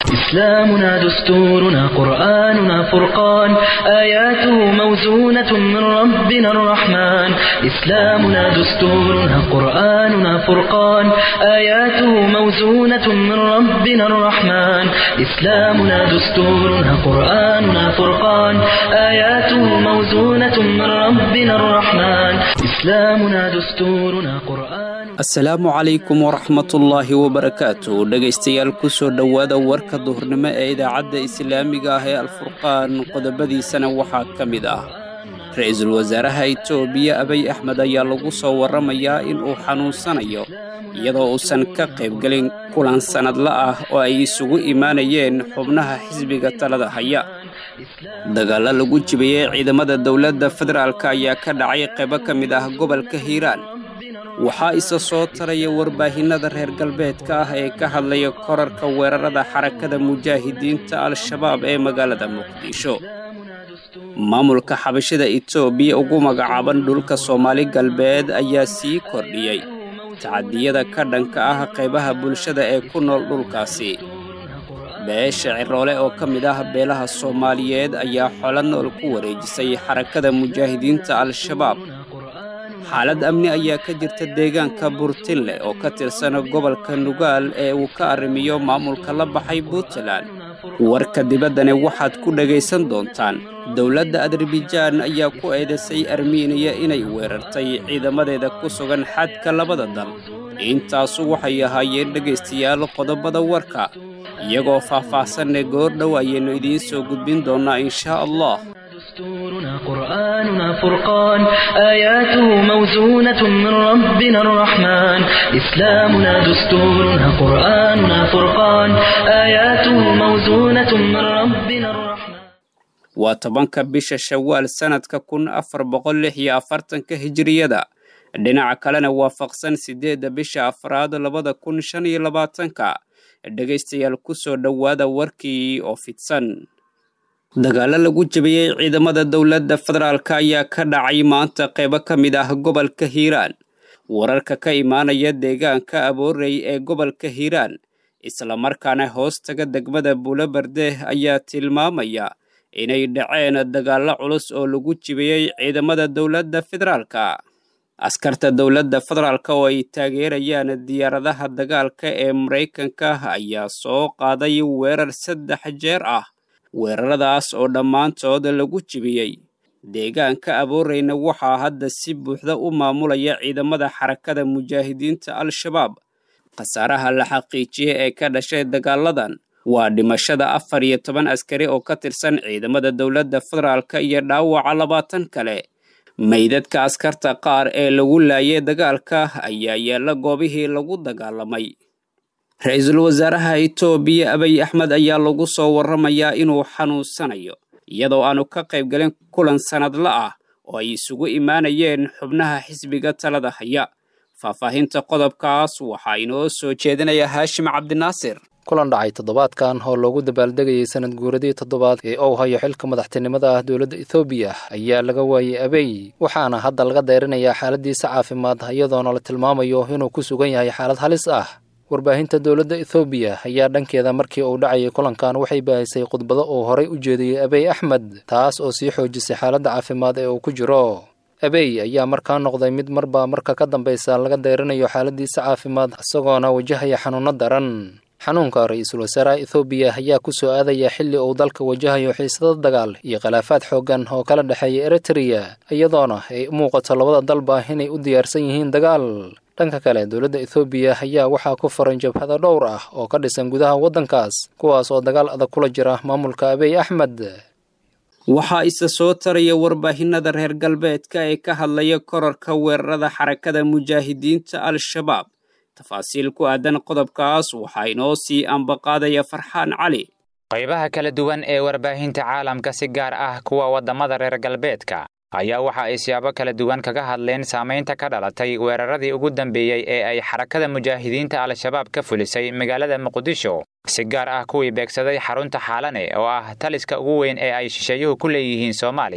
إسلامنا دستورنا قرآننا فرقان آياته موزونة من ربنا الرحمن إسلامنا دستورنا قرآننا فرقان آياته موزونة من ربنا الرحمن إسلامنا دستورنا قرآننا فرقان آياته موزونة من ربنا الرحمن إسلامنا دستورنا قرآن asalaamu calaykum waraxmatullaahi wabarakaatu dhegaystayaal kusoo dhowaada warka duhurnimo ee idaacadda islaamiga ah ee alfurqaan qodobadiisana waxaa ka mid ah ra-iisul wasaaraha itoobiya abiy axmed ayaa lagu soo warramayaa inuu xanuunsanayo iyadoo uusan ka qaybgelin kulan sannadla ah oo ay isugu imaanayeen xubnaha xisbiga talada haya dagaallo lagu jibiyey ciidamada dowladda federaalk ayaa ka dhacay qaybo ka mid ah gobolka hiiraan waxaa isa soo taraya warbaahinnada reer galbeedka ah ee ka hadlaya korarka weerarada xarakada mujaahidiinta al-shabaab ee magaalada muqdisho maamulka xabashida itoobiya ugu magacaaban dhulka soomaali galbeed ayaa sii kordhiyey tacadiyada ka dhanka ah qaybaha bulshada ee ku nool dhulkaasi beesha ciroole oo ka mid ah beelaha soomaaliyeed ayaa xolo nool ku wareejisay xarakada mujaahidiinta al-shabaab xaalad amni ayaa ka jirta deegaanka burtinle oo ka tirsan gobolka nugaal ee uu ka arrimiyo maamulka la baxay puntland warka dibaddani waxaad ku dhegaysan doontaan dowladda adarabijaan ayaa ku eedaysay armiiniya inay weerartay ciidamadeeda ku sugan xadka labada dal intaasu waxay ahaayeen dhegaystayaal qodobada warka iyagoo faah-faahsanne goordhow ayaynu idiin soo gudbin doonnaa inshaa allah دستورنا قرآننا فرقان آياته موزونة من ربنا الرحمن إسلامنا دستورنا قرآننا فرقان آياته موزونة من ربنا الرحمن waa tobanka bisha shawaal sannadka kun afar boqol lix iyo afartanka hijiriyada dhinaca kalena waafaqsan siddeedda bisha afraad labada kun shan iyo labaatanka dhegaystayaal ku soo dhowaada warkii oo fidsan dagaallo lagu jabiyey ciidamada dowladda federaalk ayaa ka dhacay maanta qaybo ka mid ah gobolka hiiraan wararka ka imaanaya deegaanka aboorey ee gobolka hiiraan islamarkaana hoostaga degmada buuloberde ayaa tilmaamaya inay dhaceen dagaallo culus oo lagu jibiyey ciidamada dowladda federaalka askarta dowladda federaalk oo ay taageerayaan diyaaradaha dagaalka ee maraykanka ayaa soo qaaday weerar saddex jeer ah weeraradaas oo dhammaantood lagu jibiyey deegaanka abooreyna waxaa hadda si buuxda u maamulaya ciidamada xarakada mujaahidiinta al-shabaab khasaaraha la xaqiijiyey ee ka dhashay dagaaladan waa dhimashada afar iyo toban askari oo ka tirsan ciidamada dowladda federaalk iyo dhaawaca labaatan kale meydadka askarta qaar ee lagu laayay dagaalka ayaa yaalla goobihii lagu dagaalamay ra-iisul wasaaraha itoobiya abiy axmed ayaa lagu soo warramayaa inuu xanuunsanayo iyadoo aanu ka qaybgelin kulan sannadla ah oo ay isugu imaanayeen xubnaha xisbiga talada haya faahfaahinta qodobkaas waxaa inoo soo jeedinaya haashim cabdinaasir kulan dhacay toddobaadkan oo loogu dabaaldegayay sanad guuradii toddobaad ee uu hayo xilka madaxtinimada ah dowladda ethoobiya ayaa laga waayey abey waxaana hadda laga dayrinayaa xaaladiisa caafimaad iyadoona la tilmaamayo inuu ku sugan yahay xaalad halis ah warbaahinta dowladda ethoobiya ayaa dhankeeda markii uu dhacayay kulankan waxay baahisay khudbado uu horay u jeediyey abey axmed taas oo sii xoojisay xaaladda caafimaad ee uu ku jiro abey ayaa markaa noqday mid marba marka ka dambaysa laga dayrinayo xaaladiisa caafimaad isagoona wajahaya xanuunno daran xanuunka ra-iisul wasaaraha ethoobiya ayaa ku soo aadaya xilli uu dalka wajahayo xiisado dagaal iyo khilaafaad xooggan oo kala dhexeeya eritreya iyadoona ay u muuqato labada dalba inay u diyaarsan yihiin dagaal dhanka kale dowladda ethoobiya ayaa waxaa ku furan jabhado dhowr ah oo ka dhisan gudaha waddankaas kuwaas oo dagaal adag kula jira maamulka abiy axmed waxaa isa soo taraya warbaahinnada reer galbeedka ee ka hadlaya korarka weerarada xarakada mujaahidiinta al-shabaab tafaasiil ku aadan qodobkaas waxaa inoo sii ambaqaadaya farxaan cali qaybaha kala duwan ee warbaahinta caalamka si gaar ah kuwa waddamada reer galbeedka ayaa waxa ay siyaabo kala duwan kaga hadleen saamaynta ka dhalatay weeraradii ugu dambeeyey ee ay xarakada mujaahidiinta al-shabaab ka fulisay magaalada muqdisho si gaar ah kuwii beegsaday xarunta xaalane oo ah taliska ugu weyn ee ay shisheeyuhu ku leeyihiin soomaaliya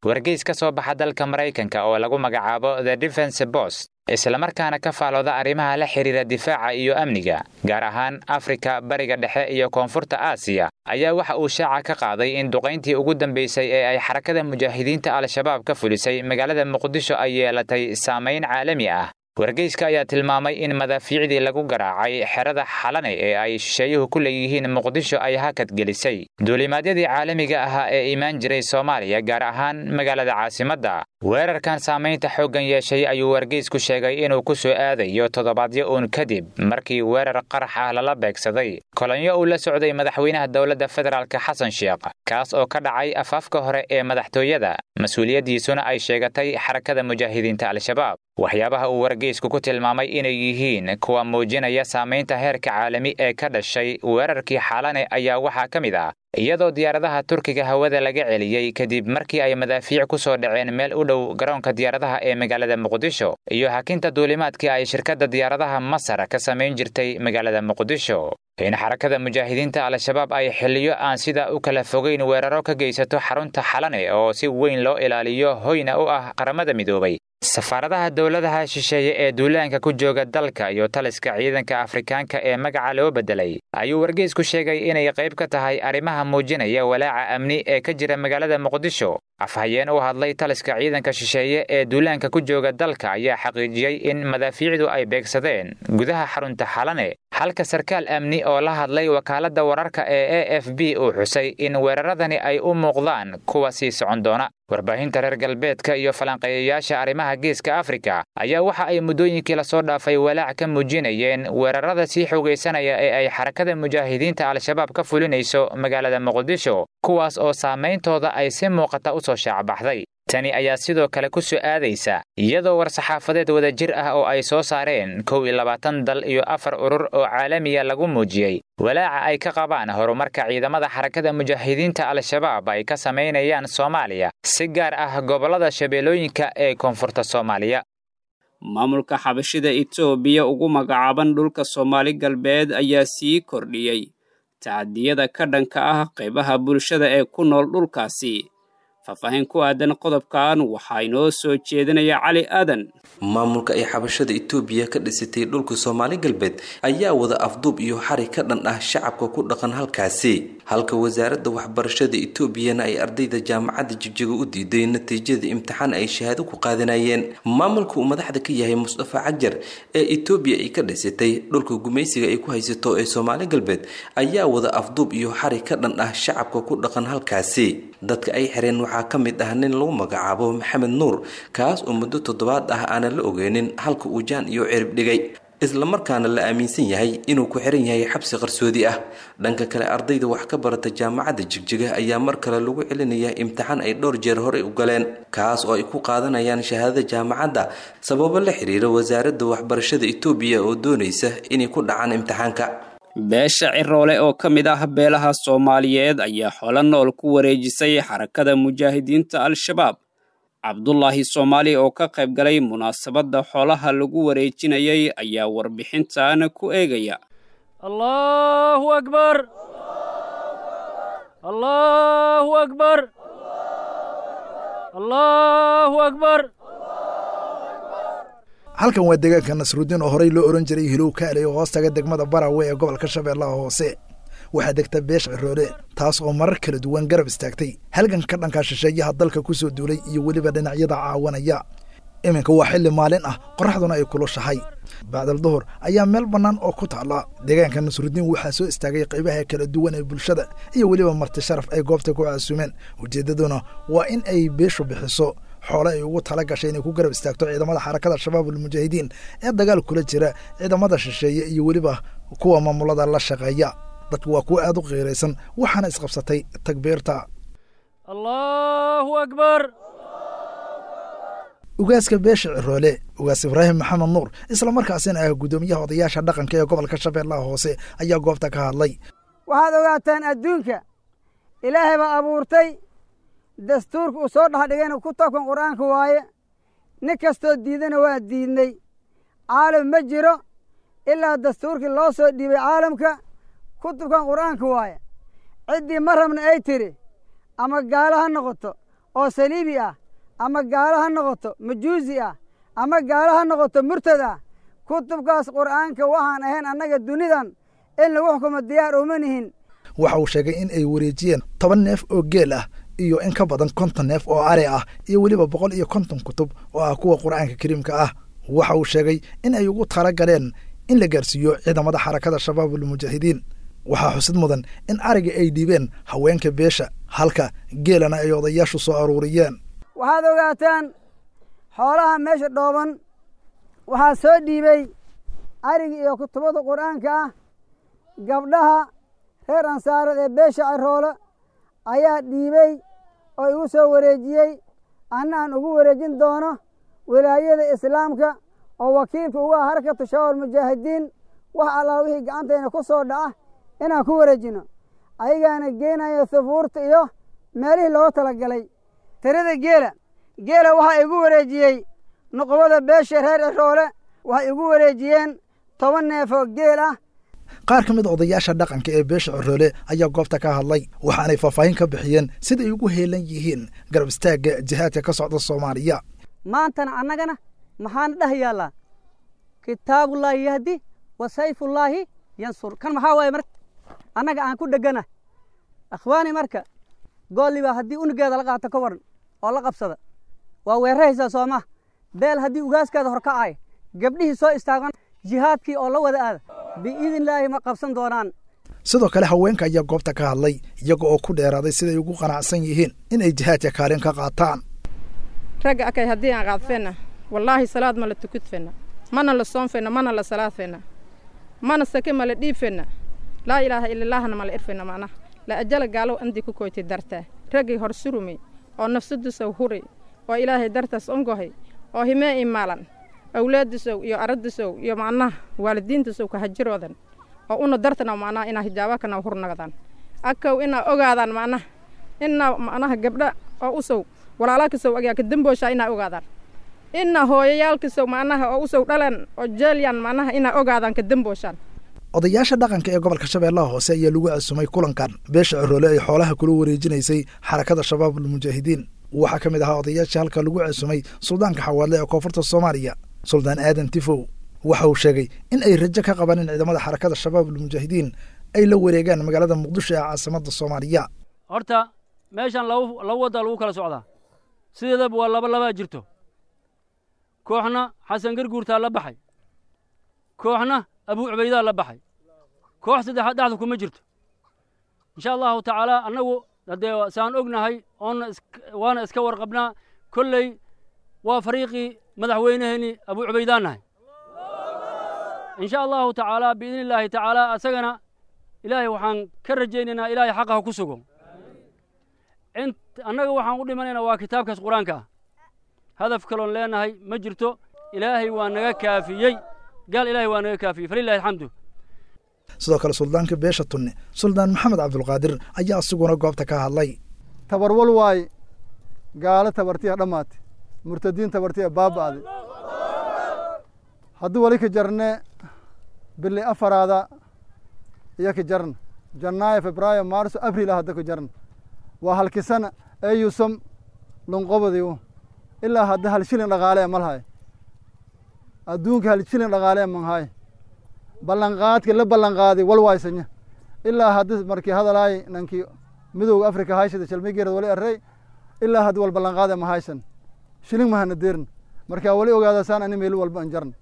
wargeys ka soo baxa dalka maraykanka oo lagu magacaabo the defense bost islamarkaana ka faalooda arrimaha la xidhiira difaaca iyo amniga gaar ahaan afrika bariga dhexe iyo koonfurta aasiya ayaa waxa uu shaaca ka qaaday in duqayntii ugu dambaysay ee ay xarakada mujaahidiinta al-shabaab ka fulisay magaalada muqdisho ay yeelatay saamayn caalami ah wargeyska ayaa tilmaamay in madaafiicdii lagu garaacay xerada xalane ee ay shisheeyuhu ku leeyihiin muqdisho ay hakad gelisay duulimaadyadii caalamiga ahaa ee imaan jiray soomaaliya gaar ahaan magaalada caasimadda weerarkan saamaynta xooggan yeeshay ayuu wargeysku sheegay inuu ku soo aadayo toddobaadyo uun kadib markii weerar qarax ah lala beegsaday kolonyo uu la socday madaxweynaha dowladda federaalk xasan sheekh kaas oo ka dhacay afaafka hore ee madaxtooyada mas-uuliyaddiisuna ay sheegatay xarakada mujaahidiinta al-shabaab waxyaabaha uu wargeysku ku tilmaamay inay yihiin kuwa muujinaya saamaynta heerka caalami ee ka dhashay weerarkii xaalane ayaa waxaa ka mid ah iyadoo diyaaradaha turkiga hawada laga celiyey kadib markii ay madaafiic ku soo dhaceen meel u dhow garoonka diyaaradaha ee magaalada muqdisho iyo hakinta duulimaadkii ay shirkadda diyaaradaha masar ka samayn jirtay magaalada muqdisho in xarakada mujaahidiinta al-shabaab ay xiliyo aan sidaa u kala fogeyn weeraro ka geysato xarunta xalane oo si weyn loo ilaaliyo hoyna u ah qaramada midoobay safaaradaha dowladaha shisheeye ee duulaanka ku jooga dalka iyo taliska ciidanka afrikaanka ee magaca loo beddelay ayuu wargeysku sheegay inay qayb ka tahay arrimaha muujinaya walaaca amni ee ka jira magaalada muqdisho afhayeen u hadlay taliska ciidanka shisheeye ee duulaanka ku jooga dalka ayaa xaqiijiyey in madaafiicdu ay beegsadeen gudaha xarunta xalane halka sarkaal amni oo la hadlay wakaaladda wararka ee a f b uu xusay in weeraradani ay u muuqdaan kuwa sii socon doona warbaahinta reer galbeedka iyo falanqeeyayaasha arrimaha geeska afrika ayaa waxa ay muddooyinkii lasoo dhaafay walaac ka muujinayeen weerarada sii xoogaysanaya ee ay xarakada mujaahidiinta al-shabaab ka fulinayso magaalada muqdisho kuwaas oo saameyntooda ay si muuqata u soo shaacbaxday tani ayaa sidoo kale ku soo aadaysa iyadoo war-saxaafadeed wadajir ah oo ay soo saareen kow iyo labaatan dal iyo afar urur oo caalamiya lagu muujiyey walaaca ay ka qabaan horumarka ciidamada xarakada mujaahidiinta al-shabaab ay ka samaynayaan soomaaliya si gaar ah gobollada shabeellooyinka ee koonfurta soomaaliya maamulka xabashida etoobiya ugu magacaaban dhulka soomaali galbeed ayaa sii kordhiyey tacadiyada ka dhanka ah qaybaha bulshada ee ku nool dhulkaasi faahfaahin ku aadan qodobkan waxaa inoo soo jeedinaya cali aadan maamulka ay xabashada itoobiya ka dhisatay dhulka soomaali galbeed ayaa wada afduub iyo xari ka dhan ah shacabka ku dhaqan halkaasi halka wasaaradda waxbarashada etoobiyana ay ardayda jaamacadda jibjiga u diiday natiijada imtixaan ay shahaado ku qaadanayeen maamulka uu madaxda ka yahay mustafa cajar ee etoobiya ay ka dhisatay dhulka gumaysiga ay ku haysato ee soomaali galbeed ayaa wada afduub iyo xari ka dhan ah shacabka ku dhaqan halkaasi dadka ay xireen waxaa ka mid ah nin lagu magacaabo maxamed nuur kaas oo muddo toddobaad ah aanan la ogeynin halka uu jaan iyo cirib dhigay islamarkaana la aaminsan yahay inuu ku xiran yahay xabsi qarsoodi ah dhanka kale ardayda wax ka barata jaamacadda jigjiga ayaa mar kale lagu celinayaa imtixaan ay dhowr jeer horey u galeen kaas oo ay ku qaadanayaan shahaadada jaamacadda sababo la xiriira wasaaradda waxbarashada etoobiya oo doonaysa inay ku dhacaan imtixaanka beesha ciroole oo ka mid ah beelaha soomaaliyeed ayaa xolo nool ku wareejisay xarakada mujaahidiinta al-shabaab cabdulaahi soomaali oo ka qayb galay munaasabadda xoolaha lagu wareejinayay ayaa warbixintan ku eegaya allahu akbar allahu akbar allahu akbar halkan waa deegaanka nasruuddiin oo horey loo ohan jiray hilow kaale oo hoostaga degmada barawe ee gobolka shabeellaha hoose waxaa degta beesha ciroole taas oo marar kala duwan garab istaagtay halganka dhanka shisheeyaha dalka ku soo duulay iyo weliba dhinacyada caawanaya iminka waa xilli maalin ah qorraxduna ay kulushahay bacdal duhur ayaa meel bannaan oo ku taalla deegaanka nasruuddiin waxaa soo istaagay qaybaha kala duwan ee bulshada iyo weliba marti sharaf ay goobta ku caasumeen ujeeddaduna waa in ay beeshu bixiso xoole ay ugu tala gashay inay ku garab istaagto ciidamada xarakada shabaab almujaahidiin ee dagaal kula jira ciidamada shisheeye iyo weliba kuwa maamulada la shaqeeya dadku waa kuwa aad u qiiraysan waxaana isqabsatay takbiirta allahu akbar ugaaska beesha ciroole ugaas ibraahim maxamed nuur islamarkaasina ah guddoomiyaha odayaasha dhaqanka ee gobolka shabeellaha hoose ayaa goobta ka hadlay waxaad ogaataan adduunka ilaahay baa abuurtay dastuurka uu soo dhexdhigayna ku tokan qur'aanka waaye nin kastoo diidana waa diidnay caalam ma jiro ilaa dastuurkii loo soo dhiibay caalamka kutubkan qur'aanka waaye ciddii ma rabna ay tidhi ama gaalo ha noqoto oo saliibi ah ama gaalo ha noqoto majuusi ah ama gaalo ha noqoto murtad ah kutubkaas qur'aanka waxaan ahayn annaga dunidan in lagu xukumo diyaar uma nihin waxa uu sheegay in ay wareejiyeen toban neef oo geel ah iyo in ka badan konton neef oo are ah iyo weliba boqol iyo konton kutub oo ah kuwa qur'aanka kariimka ah waxa uu sheegay in ay ugu tala galeen in la gaarsiiyo ciidamada xarakada shabaabulmujaahidiin waxaa xusid mudan in ariga ay dhiibeen haweenka beesha halka geelana ay odayaashu soo aruuriyeen waxaad ogaataan xoolaha meesha dhooban waxaa soo dhiibey arigi iyo kutubada qur'aanka ah gabdhaha reer ansaareed ee beesha ciroole ayaa dhiibey oo igu soo wareejiyey anna aan ugu wareejin doono wilaayada islaamka oo wakiilka ugu ah harakatu shabaab mujaahidiin wax allaa wixii gacantayna ku soo dhaca inaan ku wareejino ayagaana geenaya sufuurta iyo meelihii looga tala galay tirada geela geela waxaa igu wareejiyey nuqubada beesha reer ciroole waxay igu wareejiyeen toban neefoo geel ah qaar ka mid odayaasha dhaqanka ee beesha coroole ayaa goobta ka hadlay waxaanay faahfaahin ka bixiyeen sida ay ugu heelan yihiin garab istaagga jihaadka ka socda soomaaliya maantana annagana maxaana dheh yaallaa kitaabullaahi yahdi wa sayfullaahi yansur kan maxaa waaye marka annaga aan ku dhegana akhwaani marka goolliba haddii unugeeda la qaato ka waran oo la qabsada waa weeraraysaa sooma beel haddii ugaaskeeda hor kacay gabdhihii soo istaagan jihaadkii oo la wada aada biidnillaahi ma qabsan doonaan sidoo kale haweenka ayaa goobta ka hadlay iyaga oo ku dheeraaday siday ugu qanacsan yihiin inay jihaadka kaalin ka qaataan ragga akay haddii aan qaadfenna wallaahi salaad ma la tukudfenna mana la soonfenna mana la salaadfenna mana sake ma la dhiibfenna laa ilaaha ilallaahna ma la irfenna macnaha la ajala gaalow andii ku koyti dartaa raggay hor surumay oo nafsadusow huray oo ilaahay dartaas ongohay oo himee imaalan awlaadisow iyo aradisow iyo macnaha waalidiintasow ka hajiroodan oo una dartana macnaha inaa hijaabakana hurnagdaan akaw inaa ogaadaan macnaha inaa macnaha gabdha oo usow walaalaalkisow agaa ka dambooshaa inaa ogaadaan inaa hooyayaalkisow macnaha oo usow dhalan oo jeelyan macnaha inaa ogaadaan ka dambooshaan odayaasha dhaqanka ee gobolka shabeellaha hoose ayaa lagu casumay kulankan beesha coroole ay xoolaha kula wareejinaysay xarakada shabaabulmujaahidiin waxaa ka mid ahaa odayaashii halka lagu casumay suldaanka xawaadle ee koonfurta soomaaliya suldaan aadan tifow waxa uu sheegay in ay rajo ka qabaan in ciidamada xarakada shabaabulmujaahidiin ay la wareegaan magaalada muqdisho ee caasimada soomaaliya horta meeshan laba waddaa lagu kala socdaa sideedaba waa laba labaa jirto kooxna xasan garguurtaa la baxay kooxna abuu cubaydaa la baxay koox saddexaad dhexda kuma jirto insha allahu tacaala annagu haddee saan ognahay oonna waana iska warqabnaa kolley waa fariiqii madaxweyneheenii abuu cubaydaan nahay insha allahu tacaala biidni illaahi tacaala asagana ilaahay waxaan ka rajaynaynaa ilaahay xaqa ha ku sugo int annaga waxaan u dhimanaynaa waa kitaabkaas qur-aanka ah hadaf kaloon leenahay ma jirto ilaahay waa naga kaafiyey gaal ilaahay waa naga kaafiyey falilahi alxamdu sidoo kale suldaanka beesha tunne suldaan maxamed cabdulqaadir ayaa isiguna goobta ka hadlay tabarwal waaye gaalo tabartiya dhammaate murtadiin tabartiya baaba'de haddii wali ka jarne bili afaraada iyo ka jarna janaayo febraayo maarso abril ah hadda ka jarna waa halkisana eyusam lunqobadiu ilaa hadda hal shilin dhaqaalee malhay adduunka hal shilin dhaqaalee manhay ballanqaadka la ballanqaaday wal waysanya ilaa hadda markii hadalaay nankii midowga afrika haysada shalmigeerad wali arrey ilaa hadda wal ballanqaade ma haysan shilin mahana deerna markaa wali ogaadasaan ani meelu walba an jarna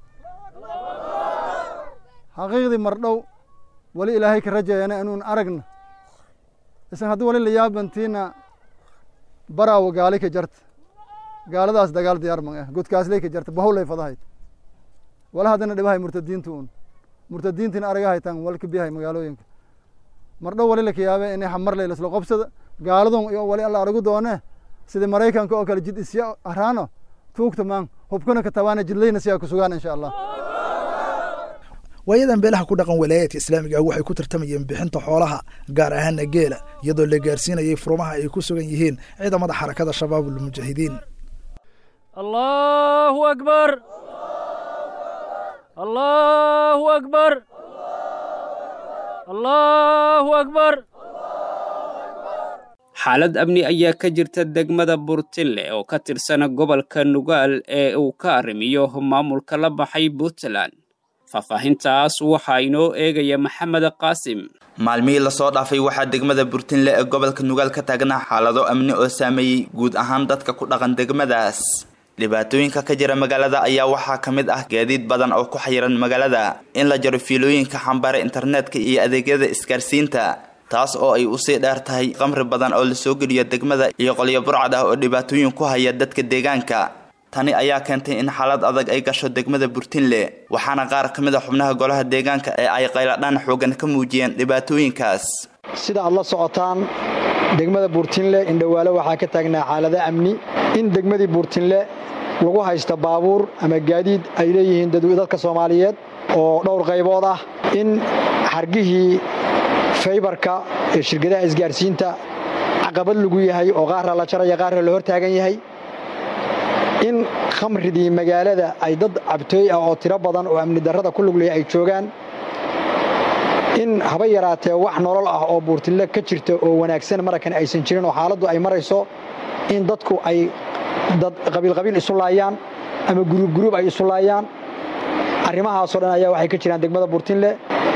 xaqiiqdii mardhow wali ilaahay ka rajaeyana inuun aragna isan haddii wali la yaabantiina baraawo gaali ka jarta gaaladaas dagaal diyaar man ah godkaasley ka jarta bahowlay fadahayd wala haddana dhibahay murtadiinta uun murtadiintiina aragahaytan wal ka biyahay magaalooyinka mardhow wali laka yaabe inay xamarley lasla qobsada gaaladun iyo wali alla aragu doone sida maraykanka oo kale jid isya araano tuugta maan hubkana ka tabaana jidlayna siyaa ku sugaan insha allah waayadan beelaha ku dhaqan walaayaadka islaamiga ah waxay ku tartamayeen bixinta xoolaha gaar ahaana geela iyadoo la gaarsiinayay furmaha ay ku sugan yihiin ciidamada xarakada shabaabulmujaahidiin allahu akbar allahu akbar allahu akbar xaalad amni ayaa ka jirta degmada burtinle oo ka tirsan gobolka nugaal ee uu ka arrimiyo maamulka la baxay puntland faahfaahintaas waxaa inoo eegaya maxamed qaasim maalmihii lasoo dhaafay waxaa degmada burtinle ee gobolka nugaal ka taagnaa xaalado amni oo saameeyey guud ahaan dadka ku dhaqan degmadaas dhibaatooyinka ka jira magaalada ayaa waxaa ka mid ah gaadiid badan oo ku xayiran magaalada in la jaro fiilooyinka xambara internetka iyo adeegyada isgaarsiinta taas oo ay usii dheer tahay qamri badan oo lasoo geliyo degmada iyo qolyo burcad ah oo dhibaatooyin ku haya dadka deegaanka tani ayaa keentay in xaalad adag ay gasho degmada burtinle waxaana qaar ka mid a xubnaha golaha deegaanka ee ay qayladhaan xoogan ka muujiyeen dhibaatooyinkaas sida aad la socotaan degmada buurtinle indhowaale waxaa ka taagnaa xaalado amni in degmadii buurtinle lagu haysta baabuur ama gaadiid ay leeyihiin dadka soomaaliyeed oo dhowr qaybood ah in xargihii faybarka ee shirkadaha isgaarsiinta caqabad lagu yahay oo qaarra la jaraya qaarra la hortaagan yahay in khamridii magaalada ay dad cabtooy ah oo tiro badan oo amni darrada ku luglaya ay joogaan in haba yaraatee wax nolol ah oo buurtille ka jirta oo wanaagsan marakan aysan jirin oo xaaladdu ay marayso in dadku ay dad qabiilqabiil isu laayaan ama guruub guruub ay isu laayaan arrimahaasoo dhan ayaa waxay ka jiraan degmada buurtinle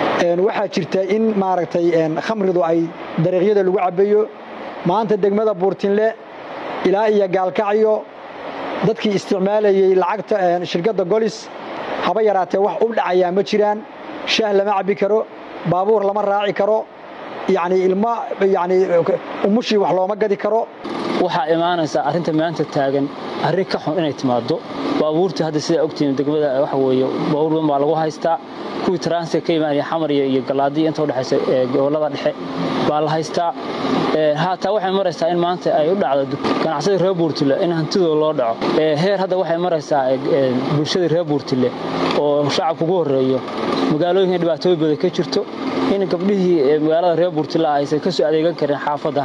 waxaa jirta in maaragtay khamridu ay dariiqyada lagu cabbayo maanta degmada buurtinle ilaa iyo gaalkacyo dadkii isticmaalayey lacagta shirkadda golis haba yaraatee wax u dhacayaa ma jiraan shaah lama cabbi karo baabuur lama raaci karo yacni ilmo yacni umushii wax looma gadi karo waxaa imaanaysaa arrinta maanta taagan arrin ka xun inay timaado baabuurtii hadda sidaa ogtihiin degmada waxa weeye baabuur badan baa lagu haystaa kuwii transit ka imaanaya xamar iyo galaadiya inta udhexaysa gobollada dhexe baa la haystaa haataa waxay maraysaa in maanta ay u dhacdo ganacsadii reer buurtile in hantidooda loo dhaco heer hadda waxay maraysaa bulshadii reer buurtile oo shacabka ugu horreeyo magaalooyinka dhibaatooyin badan ka jirto in gabdhihii magaalada reer buurtile aysan ka soo adeegan karin xaafadda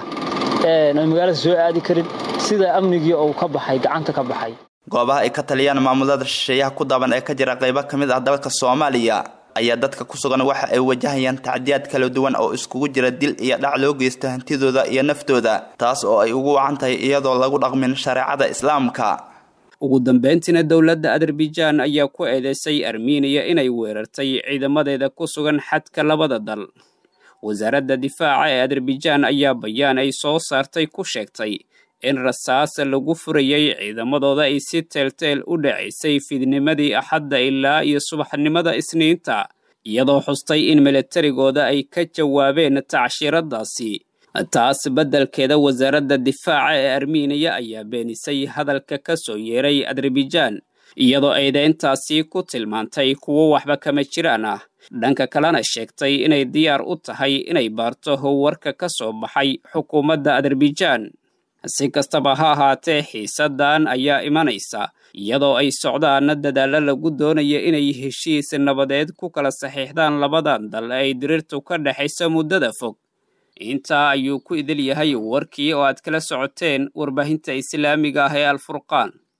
ay magaalada soo aadi karin sida amnigii uu ka baxay gacanta ka baxay goobaha ay ka taliyaan maamulada shisheeyaha ku daaban ee ka jira qaybo ka mid ah dalka soomaaliya ayaa dadka ku sugan waxa ay wajahayaan tacdiyaad kala duwan oo iskugu jira dil iyo dhac loo geysto hantidooda iyo naftooda taas oo ay ugu wacan tahay iyadoo lagu dhaqmin shareecada islaamka ugu dambeyntiina dowladda azerbaijan ayaa ku eedeysay armeniya inay weerartay ciidamadeeda ku sugan xadka labada dal wasaaradda difaaca ee azerbaijan ayaa bayaan ay soo saartay ku sheegtay in rasaas lagu furayay ciidamadooda ay si teelteel u dhacaysay fidnimadii axadda ilaa iyo subaxnimada isniinta iyadoo xustay in milatarigooda ay ka jawaabeen tacshiradaasi taas beddelkeeda wasaaradda difaaca ee armeniya ayaa beenisay hadalka ka soo yeeray azerbaijan iyadoo aydeyntaasi ku tilmaantay kuwo waxba kama jiraan ah dhanka kalena sheegtay inay diyaar u tahay inay baarto warka ka soo baxay xukuumadda azerbaijan si kastaba ha ahaatee xiisadan ayaa imanaysa iyadoo ay socdaan dadaallo lagu doonayo inay heshiis nabadeed ku kala saxiixdaan labadan dal ay diriirtu ka dhexayso muddada fog intaa ayuu ku idil yahay warkii oo aad kala socoteen warbaahinta islaamiga ah ee alfurqaan